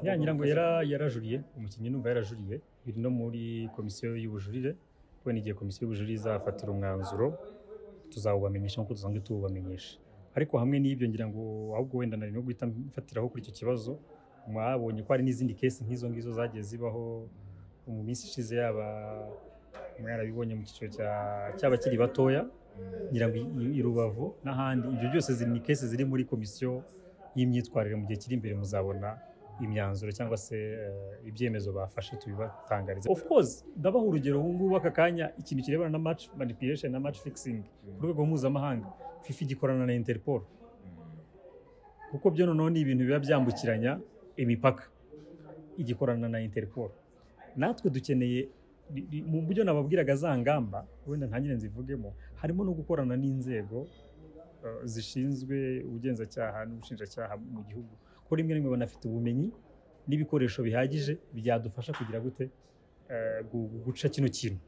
ya ngira ngo yara yarajuriye umukinnyi numva yarajuriye biri no muri komisiyo y'ubujurire kubera igihe komisiyo y'ubujurire izafatira umwanzuro tuzawubamenyesha nk'uko dusanzwe tuwubamenyesha ariko hamwe n'ibyo ngira ngo ahubwo wenda nari no guhita mfatiraho kuri icyo kibazo mwabonye ko hari n'izindi kesi nk'izo ngizo zagiye zibaho mu minsi ishize yaba mwarabibonye mu cyiciro cya- cy'abakiri batoya ngira ngo i- i rubavu n'ahandi ibyo byose ziri ni kesi ziri muri komisiyo y'imyitwarire mu gihe kiri imbere muzabona imyanzuro cyangwa se eh, ibyemezo bafashe tubibatangariza of course ndabaha urugero ubu ngubu aka kanya ikintu kirebana na match manipulation na match fixing ku rwego mpuzamahanga fifa igikorana na interpol kuko byo noneho ni ibintu biba byambukiranya imipaka igikorana na interpol natwe dukeneye ni- ni- mu buryo nababwiraga za ngamba wenda ntangire nzivugemo harimo no gukorana n'inzego eh, zishinzwe ubugenzacyaha n'ubushinjacyaha mu gihugu ko rimwe na rimwe banafite ubumenyi n'ibikoresho bihagije byadufasha kugira gute eh, gu- guca kino kintu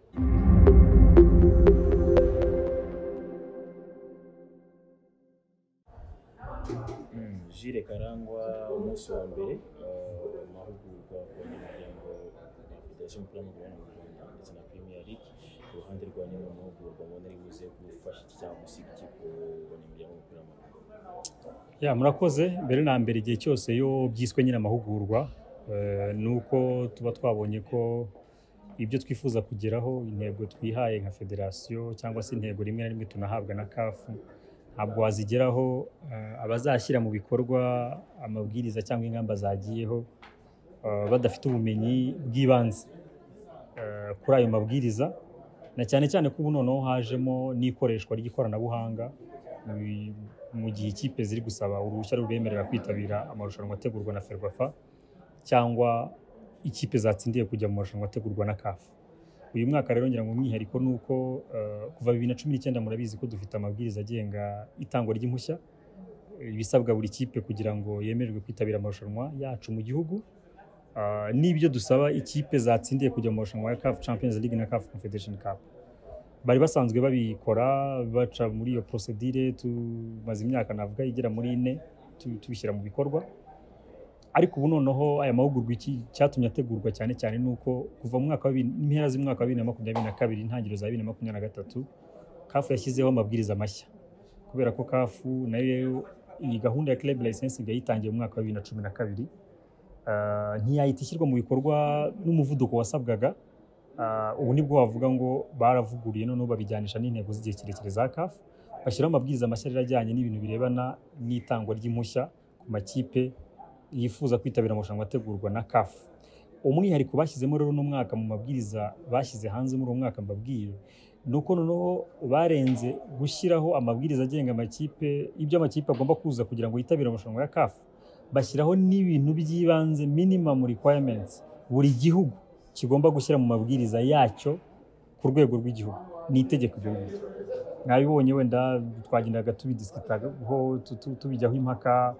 Mm, Jules Karangwa umunsi wa mbere eh, amahugurwa ku banyamuryango ba federasiyo y'umupira w'amaguru hano mu Rwanda ndetse na Premier League iruhande rwa nyuma mu mahugurwa mbona ari buze gufasha iki cyangwa gusiga iki ku banyamuryango b'umupira w'amaguru ya murakoze mbere na mbere igihe cyose iyo byiswe nyine amahugurwa eh, ni uko tuba twabonye ko ibyo twifuza kugeraho intego twihaye nka federasiyo cyangwa se intego rimwe na rimwe tunahabwa na kafu ntabwo wazigeraho eh, abazashyira mu bikorwa amabwiriza cyangwa ingamba zagiyeho eh, badafite ubumenyi bw'ibanze eh, kuri ayo mabwiriza na cyane cyane ko ubu noneho hajemo n'ikoreshwa ry'ikoranabuhanga mu- mu gihe ikipe ziri gusaba uruhushya rubemerera kwitabira amarushanwa ategurwa na ferwafa cyangwa ikipe zatsindiye kujya mu marushanwa ategurwa na kafu uyu mwaka rero ngira ngo umwihariko ni uko eh, kuva bibiri na cumi n'icyenda murabizi ko dufite amabwiriza agenga itangwa ry'impushya ibisabwa buri kipe kugira ngo yemererwe kwitabira amarushanwa yacu mu gihugu Ah, n'ibyo dusaba ikipe zatsindiye kujya mu marushanwa ya CAF Champions League na CAF Confederation Cup bari basanzwe babikora baca muri iyo procedure tumaze imyaka navuga igera muri ine tu- tubishyira mu bikorwa ariko ubu noneho aya mahugurwa iki cyatumye ategurwa cyane cyane ni uko kuva mu mwaka wa bibiri- impera z'umwaka wa bibiri na makumyabiri na kabiri intangiriro za bibiri na makumyabiri na gatatu CAF yashyizeho amabwiriza mashya kubera ko CAF nayo iyi gahunda ya club licensing yayitangiye mu mwaka wa bibiri na cumi na kabiri Ah, ntiyahita ishyirwa mu bikorwa n'umuvuduko wasabwaga Ah, ubu nibwo wavuga ngo baravuguruye noneho babijyanisha n'intego z'igihe kirekire za CAF bashyiraho amabwiriza mashya rero ajyanye n'ibintu birebana n'itangwa ry'impushya ku makipe yifuza kwitabira amarushanwa ategurwa na CAF umwihariko bashyizemo rero uno mwaka mu mabwiriza bashyize hanze muri uwo mwaka mbabwiye ni uko noneho barenze gushyiraho amabwiriza agenga amakipe ibyo amakipe agomba kuza kugira ngo yitabire amarushanwa ya CAF bashyiraho n'ibintu by'ibanze minimum requirements buri gihugu kigomba gushyira mu mabwiriza yacyo ku rwego rw'igihugu ni itegeko ibyo ngibyo mwabibonye wenda twagendaga tubidisikitaho tu- tu- tubijyaho impaka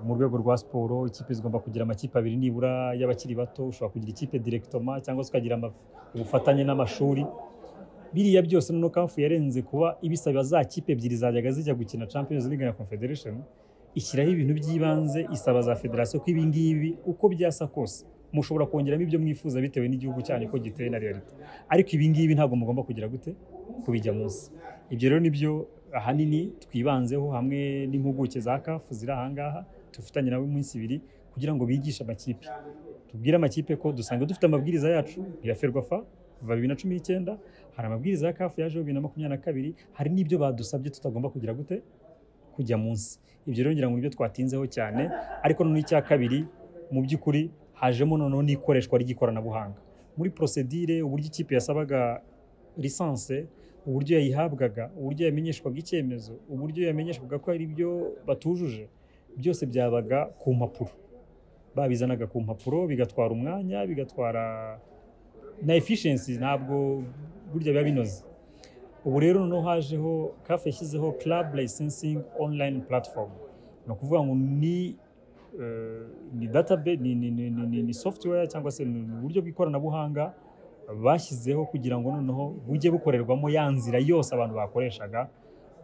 mu rwego rwa siporo ikipe zigomba kugira amakipe abiri nibura y'abakiri bato ushobora kugira ikipe directoma cyangwa se ukagira ama- ubufatanye n'amashuri biriya byose noneho kafu yarenze kuba ibisaba za kipe ebyiri zajyaga zijya gukina Champions League na Confederation ishyiraho ibintu by'ibanze isaba za federasiyo ko ibi ngibi uko byasa kose mushobora kongeramo ibyo mwifuza bitewe n'igihugu cyanyu ko giteye na realite ariko ibi ngibi ntabwo mugomba kugira gute kubijya munsi ibyo rero nibyo ahanini twibanzeho hamwe n'impuguke za kafu ziri ahangaha tubifatanye nabo iminsi ibiri kugira ngo bigishe amakipe tubwire amakipe ko dusanga dufite amabwiriza yacu ya ferwafa kuva bibiri na cumi n'icyenda hari amabwiriza ya kafu yajeho bibiri na makumyabiri na kabiri hari n'ibyo badusabye tutagomba kugira gute kujya munsi ibyo rero ngira ngo nibyo twatinzeho cyane ariko noneho icya kabiri mu by'ukuri hajemo noneho n'ikoreshwa ry'ikoranabuhanga muri prosedire uburyo ikipe yasabaga lisanse uburyo yayihabwaga uburyo yamenyeshwaga icyemezo uburyo yamenyeshwaga ko hari ibyo batujuje byose byabaga ku mpapuro babizanaga ku mpapuro bigatwara umwanya bigatwara na efficiency ntabwo burya biba binoze ubu rero noneho hajeho CAF yashyizeho club licensing online platform ni ukuvuga ngo ni eh, ni database ni, ni, ni, ni, ni, ni software cyangwa se ni ni uburyo bw'ikoranabuhanga bashyizeho kugira ngo noneho bujye bukorerwamo ya nzira yose abantu bakoreshaga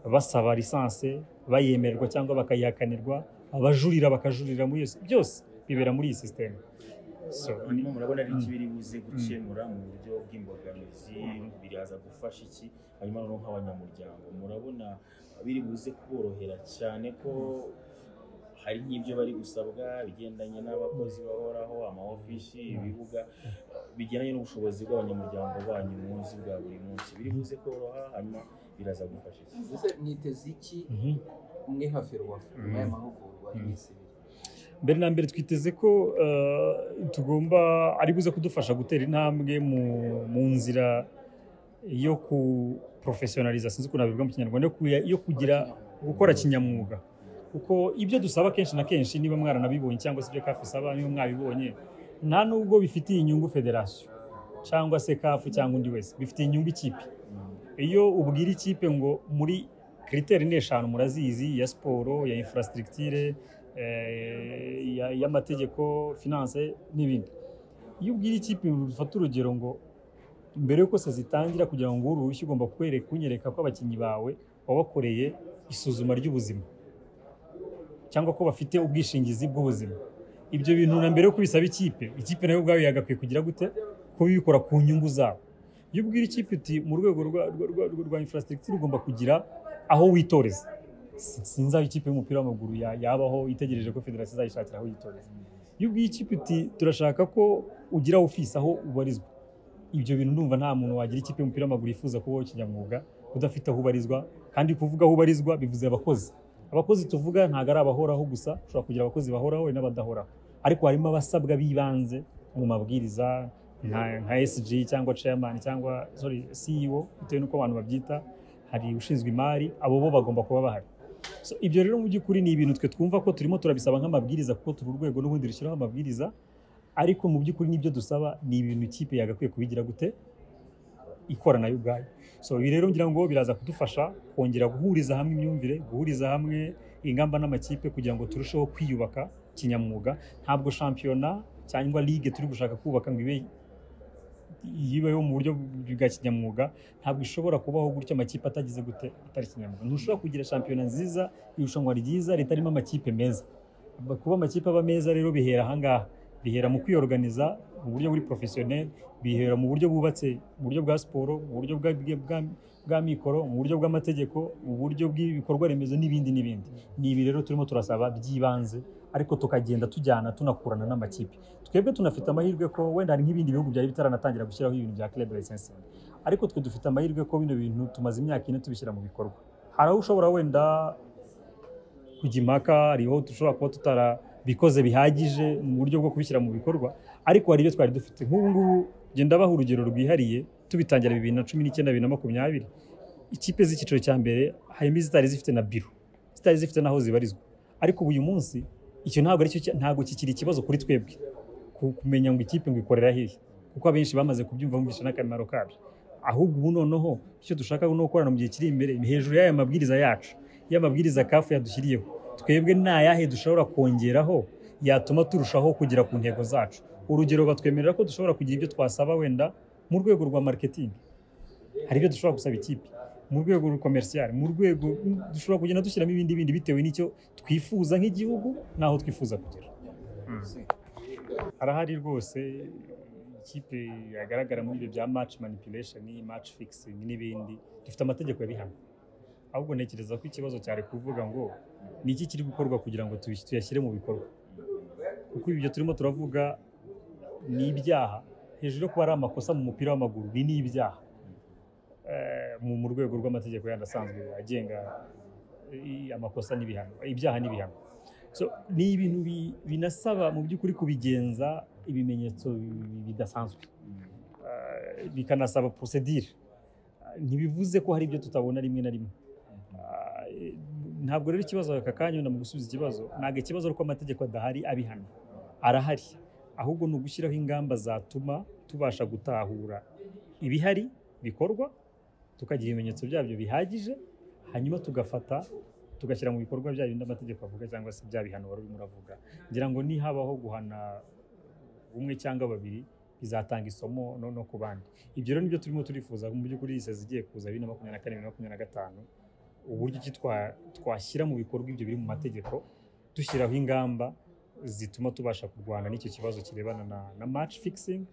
basaba lisanse bayemererwa cyangwa bakayihakanirwa abajurira bakajurira muri yose byose bibera muri iyi sisiteme So, hanyuma murabona ari iki biri buze gukemura mu buryo bw'imbogamizi biraza gufasha iki hanyuma noneho nk'abanyamuryango murabona biri buze kuborohera cyane ko hari nk'ibyo bari gusabwa bigendanye n'abakozi bahoraho amaofishi ibibuga bigendanye n'ubushobozi bw'abanyamuryango banyu munsi bwa buri munsi biri buze koroha hanyuma biraza gufasha iki mbese mwiteze iki mhm. mwe nka ferwafa nyuma y'aya mahugurwa y'iminsi ibiri mbere na mbere twiteze ko eh, tugomba ari buze kudufasha gutera intambwe mu- mu nzira yo ku porofesiyonaliza sinzi ukuntu nabivuga mu kinyarwanda yo kuya- yo kugira gukora kinyamwuga kuko ibyo dusaba kenshi na kenshi niba mwaranabibonye cyangwa se ibyo kafu isaba niba mwabibonye nta nubwo bifitiye inyungu federasiyo cyangwa se kafu cyangwa undi wese bifitiye inyungu ikipe iyo ubwira ikipe ngo muri kiriteri ni eshanu murazizi ya siporo ya infrastructure eh, ya- y'amategeko finance n'ibindi iyo ubwira ikipe ufata urugero ngo mbere y'uko se zitangira kugira ngo uru ruhushya ugomba kwereka kunyereka ko abakinnyi bawe wabakoreye isuzuma ry'ubuzima cyangwa ko bafite ubwishingizi bw'ubuzima ibyo bintu na mbere yo kubisaba ikipe ikipe nayo ubwayo yagakwiye kugira gute kubikora ku nyungu zabo iyo ubwira ikipe uti mu rwego rwa- rwa- rwa- rwa- rwa infrastructure ugomba kugira aho witoreza Si- sinzi aho ikipe y'umupira w'amaguru ya- yabaho itegereje ko federasiyo izayishakira aho yitoreza iyo ubwiye ikipe uti turashaka ko ugira ofisi aho ubarizwa ibyo bintu ndumva nta muntu wagira ikipe y'umupira w'amaguru yifuza kubaho ikinyamwuga udafite aho ubarizwa kandi kuvuga aho ubarizwa bivuze abakozi abakozi tuvuga ntabwo ari abahoraho gusa ushobora kugira abakozi bahoraho hari n'abadahoraho ariko harimo abasabwa b'ibanze mu mabwiriza nka, nka SG cyangwa chairman cyangwa sorry, CEO bitewe n'uko abantu babyita hari ushinzwe imari abo bo bagomba kuba bahari So, ibyo rero mu by'ukuri ni ibintu twe twumva ko turimo turabisaba nk'amabwiriza kuko turi urwego n'ubundi rushyiraho amabwiriza ariko mu by'ukuri n'ibyo dusaba ni ibintu ikipe yagakwiye kubigira gute ikora nayo ubwayo so ibi rero ngira ngo biraza kudufasha kongera guhuriza hamwe imyumvire guhuriza hamwe ingamba n'amakipe kugira ngo turusheho kwiyubaka kinyamwuga ntabwo shampiyona cyangwa ligue turi gushaka kubaka ngo ibe yibeho mu buryo bwa kinyamwuga ntabwo ishobora kubaho gutyo amakipe atagize gute atari kinyamwuga ntushobora kugira shampiyona nziza irushanwa ryiza ritarimo amakipe meza kuba amakipe aba meza rero bihera ahangaha bihera mu kwiyorganiza mu buryo buri porofesiyoneri bihera mu buryo bubatse mu buryo bwa siporo mu buryo bwa, bwa, bwa, bwa mikoro mu buryo bw'amategeko mu buryo bw'ibikorwa remezo n'ibindi n'ibindi ni ibi rero turimo turasaba by'ibanze ariko tukagenda tujyana tunakurana n'amakipe twebwe tunafite amahirwe ko wenda hari nk'ibindi bihugu byari bitaranatangira gushyiraho ibintu bya club licensing ariko twe dufite amahirwe ko bino bintu tumaze imyaka ine tubishyira mu bikorwa hari aho ushobora wenda kujya impaka hari aho dushobora kuba tutarabikoze bihagije mu buryo bwo kubishyira mu bikorwa ariko hari ibyo twari dufite nk'ubu ngubu genda ndabaha urugero rwihariye tubitangira bibiri na cumi n'icyenda bibiri na makumyabiri ikipe z'icyiciro cya mbere harimo izitari zifite na biro zitari zifite n'aho zibarizwa ariko ubu uyu munsi icyo ntabwo aricyo cya- ntabwo kikiri ikibazo kuri twebwe ku- kumenya ngo ikipe ngo ikorera hehe kuko abenshi bamaze kubyumva bumvisha n'akamaro kabyo ahubwo ubu noneho icyo dushaka ni ukorana mu gihe kiri imbere ni hejuru y'aya mabwiriza yacu y'amabwiriza kafu yadushyiriyeho twebwe nta yahe dushobora kongeraho yatuma turushaho kugera ku ntego zacu urugero batwemerera ko dushobora kugira ibyo twasaba wenda mu rwego rwa marketing hari ibyo dushobora gusaba ikipe mu rwego komerisiyari mu rwego dushobora kugenda dushyiramo ibindi bindi bitewe n'icyo twifuza nk'igihugu n'aho twifuza kugera harahari rwose ikipe yagaragara muri ibyo bya match manipulation match fixing n'ibindi dufite amategeko yabihana ahubwo ntekereza ko ikibazo cyari kuvuga ngo ni iki kiri gukorwa kugira ngo tubi- tuyashyire mu bikorwa kuko ibyo turimo turavuga ni ibyaha hejuru yo kuba ari amakosa mu mupira w'amaguru ni n'ibyaha Eh, mu mu rwego rw'amategeko yandi asanzwe agenga i- amakosa n'ibihano ibyaha n'ibihano So, ni ibintu bi- binasaba mu by'ukuri kubigenza ibimenyetso bi- bidasanzwe Eh, bikanasaba procedure Eh, ntibivuze ko hari ibyo tutabona rimwe na rimwe Eh, ntabwo rero ikibazo aka kanya wenda mu gusubiza ikibazo ntabwo ikibazo ari uko amategeko adahari abihana arahari ahubwo ni ugushyiraho ingamba zatuma tubasha gutahura ibihari bikorwa tukagira ibimenyetso byabyo bihagije hanyuma tugafata tugashyira mu bikorwa bya bindi amategeko avuga cyangwa se bya bihano wari urimo uravuga ngira ngo nihabaho guhana umwe cyangwa babiri bizatanga isomo no, no ku bandi ibyo rero nibyo turimo turifuza mu by'ukuri iyi sezi igiye kuza bibiri na makumyabiri na kane bibiri na makumyabiri na gatanu uburyo ki twa- twashyira mu bikorwa ibyo biri mu mategeko dushyiraho ingamba zituma tubasha kurwana n'icyo kibazo kirebana na, na match fixing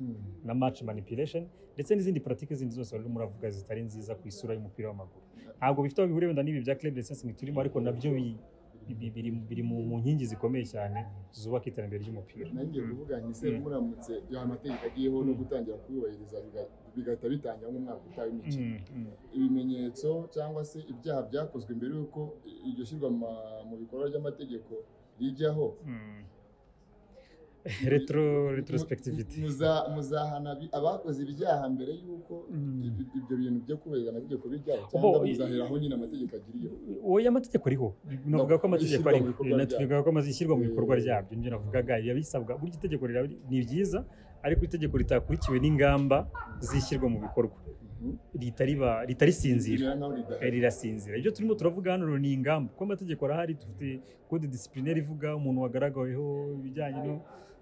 na match manipulation ndetse n'izindi politiki zindi zose barimo muravuga zitari nziza ku isura y'umupira w'amaguru ntabwo bifite aho bihuriye wenda n'ibi bya club license turimo ariko nabyo bi- bi- biri biri mu mu nkingi zikomeye cyane zubaka iterambere ry'umupira nanjye kuvuga nti se Mm. muramutse ya mategeko agiyeho no Mm. gutangira kuyubahiriza biga- bigahita bitangira nk'umwaka utaha w'imikino Mm, mm. ibimenyetso cyangwa se ibyaha byakozwe mbere y'uko iryo shyirwa ma- mu bikorwa ry'amategeko rijyaho Mm. retro retrospectivity Mu- muza- muzahana abi- abakoze ibyaha mbere y'uko Mm. ibi- ibyo bintu byo kubahiriza amategeko bijyaho Ubu- cyangwa muzaheraho nyine amategeko agiriyeho oya amategeko ariho navuga ko amategeko Ishyirwa mu ariho bikorwa Na- byabyo. tuvuga ko amaze ishyirwa mu Eh. bikorwa ryabyo nibyo navugaga biba bisabwa burya itegeko riraba ri- ni byiza ariko itegeko ritakurikiwe n'ingamba zishyirwa mu bikorwa Mhm. rihita riba rihita risinzira Rimera nkaho ridahari. Eh, rirasinzira ibyo turimo turavuga hano ni ingamba kuko amategeko arahari dufite code disciplinary ivuga umuntu wagaragaweho ibijyanye no-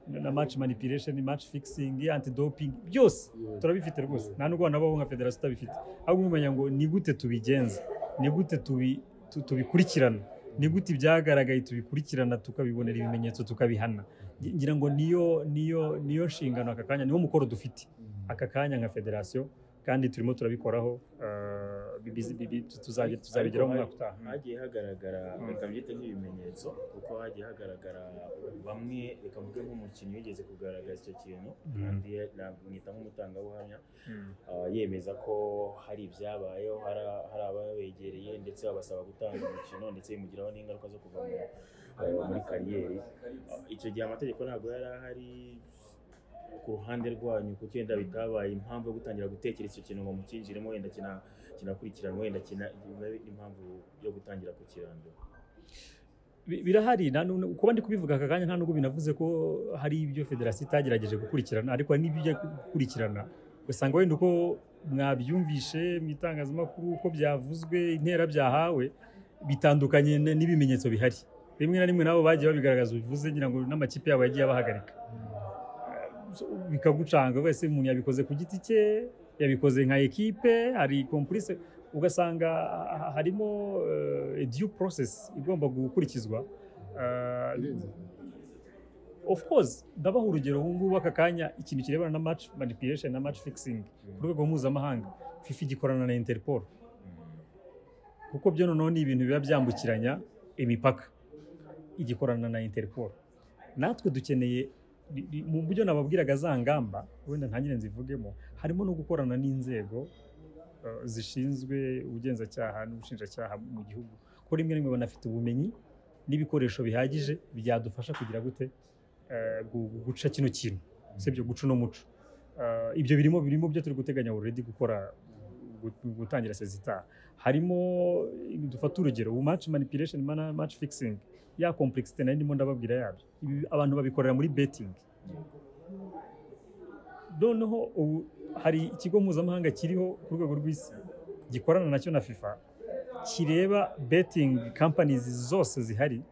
na match manipulation match fixing anti doping byose Yego. turabifite rwose nta n'ubwo nabaho nka federasiyo utabifite ahubwo umenya ngo ni gute tubigenza ni gute tubi- tu- tubikurikirana ni gute ibyagaragaye tubikurikirana tukabibonera ibimenyetso tukabihana Ngi- ngira ngo niyo niyo niyo nshingano aka kanya niwo mukoro dufite aka kanya nka federasiyo kandi turimo turabikoraho eh, bi- bi- bi- bi- tu- tuzage- tuzabigeraho mu mwaka utaha hagiye hagaragara Mm. reka mbyite nk'ibimenyetso kuko hagiye hagaragara bamwe reka mvuge nk'umukinnyi wigeze kugaragaza icyo kintu Mm. kandi na- mwita nk'umutangabuhamya ah, yemeza ko hari ibyabayeho hari hari ababegereye ndetse babasaba gutanga umukino ndetse bimugiraho n'ingaruka zo kuva mu- eh, muri kariyeri Ah, icyo gihe amategeko ntabwo yari ahari ku ruhande rwanyu kuko wenda bitabaye impamvu yo gutangira gutekereza icyo kintu ngo mukinjiremo wenda kina- kinakurikiranwa wenda kina ibe impamvu yo gutangira kukirandura Bi- birahari nta n'u- kuba ndi kubivuga aka kanya nta nubwo binavuze ko hari ibyo federasiyo itagerageje gukurikirana ariko hari n'ibyo ijya gukurikirana ugasanga wenda uko mwabyumvishe mu itangazamakuru uko byavuzwe intera byahawe bitandukanye n- n'ibimenyetso bihari rimwe na rimwe nabo bagiye babigaragaza bivuze ngira ngo n'amakipe yabo yagiye abahagarika So, bikagucanga wese umuntu yabikoze ku giti cye yabikoze nka ekipe hari kompulise ugasanga ah, harimo eh, due process igomba gukurikizwa Ah, Irenze. of course ndabaha urugero ubu ngubu aka kanya ikintu kirebana na match manipulation na match fixing ku rwego mpuzamahanga fifa igikorana na interpol kuko byo noneho ni ibintu biba byambukiranya imipaka igikorana na interpol natwe dukeneye ni- ni- mu buryo nababwiraga za ngamba wenda ntangire nzivugemo harimo no gukorana n'inzego eh, zishinzwe ubugenzacyaha n'ubushinjacyaha mu gihugu ko rimwe na rimwe banafite ubumenyi n'ibikoresho bihagije byadufasha kugira gute eh, gu- guca kino kintu usibye guca uno muco Eh, ibyo birimo birimo byo turi guteganya already gukora gu- gutangira sezitaha harimo dufata urugero ubu match manipulation mana- match fixing ya complexity nayo ndimo ndababwira yabyo Ibi abantu babikorera muri betting noneho ubu hari ikigo mpuzamahanga kiriho ku rwego rw'isi gikorana nacyo na FIFA kireba betting companies zose zihari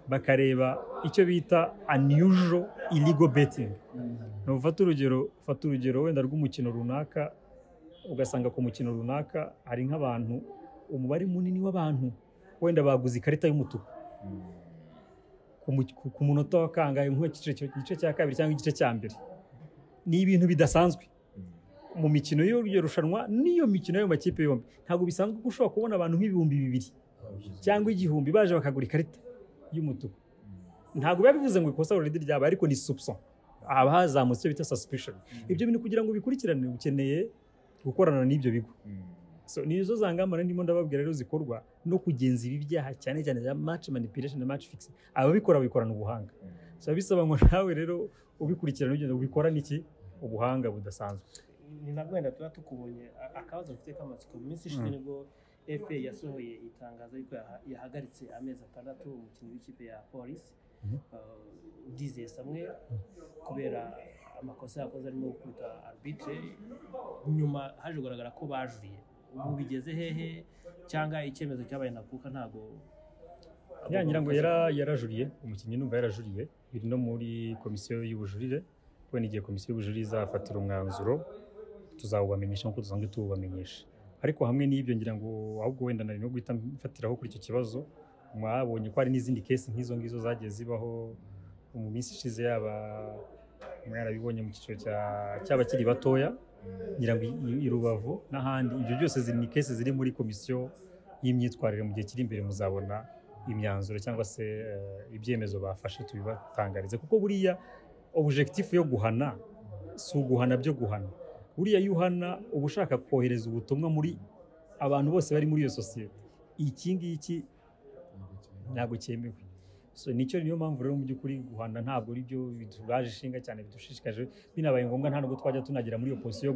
bakareba icyo bita unusual illegal betting ufata urugero ufata urugero wenda rw'umukino runaka ugasanga ku mukino runaka hari nk'abantu umubare munini w'abantu wenda baguze ikarita y'umutuku ku mu- ku- ku munota wa kangahe nk'igice igice cya kabiri cyangwa igice cya mbere ni ibintu bidasanzwe mu mikino y'iryo rushanwa n'iyo mikino y'ayo makipe yombi ntabwo bisanzwe ko ushobora kubona abantu nk'ibihumbi bibiri cyangwa igihumbi baje bakagura ikarita y'umutuku ntabwo biba bivuze ngo ikosa already ryaba ariko ni soupçon haba hazamutse icyo bita suspicion ibyo bintu kugira ngo bikurikirane ukeneye gukorana n'ibyo bigo so ni izo za ngamba rero ndimo ndababwira rero zikorwa no kugenza ibi byaha cyane cyane za match manipulation na match fixing ababikora babikorana ubuhanga so biba bisaba ngo nawe rero ubikurikirana ugenda ubikorane iki ubuhanga budasanzwe ni nabwo wenda tuba tukubonye a- akabazo mfite k'amatsiko mu minsi ishize nibwo FA yasohoye itangazo yuko yaha- yahagaritse amezi atandatu umukinnyi w'ikipe ya polisi Mhm. dizeye samwe kubera amakosa yakoze arimo gukubita arbitre nyuma haje kugaragara ko bajuriye ubu bigeze hehe cyangwa icyemezo cyabaye ndakuka ntago ya nyirango yara yarajuriye umukinnyi numva yarajuriye biri no muri komisiyo y'ubujurire kubera igihe komisiyo y'ubujurire izafatira umwanzuro tuzawubamenyesha nk'uko dusanzwe tuwubamenyesha ariko hamwe n'ibyo ngira ngo ahubwo wenda nari no guhita mfatiraho kuri icyo kibazo mwabonye ko hari n'izindi kesi nk'izo ngizo zagiye zibaho mu minsi ishize yaba mwarabibonye mu cyiciro cya- cy'abakiri batoya ngira ngo i- i rubavu n'ahandi ibyo byose ziri- ni kesi ziri muri komisiyo y'imyitwarire mu gihe kiri imbere muzabona imyanzuro cyangwa se eh, ibyemezo bafashe tubibatangarize kuko buriya objekitifu yo guhana si uguhana byo guhana buriya iyo uhana uba ushaka kohereza ubutumwa muri abantu bose bari muri iyo sosiyete iki ngiki ntabwo cyemewe so nicyo niyo mpamvu rero mu by'ukuri guhana ntabwo ari byo bituraje ishinga cyane bidushishikaje binabaye ngombwa nta nubwo twajya tunagera muri iyo posiyo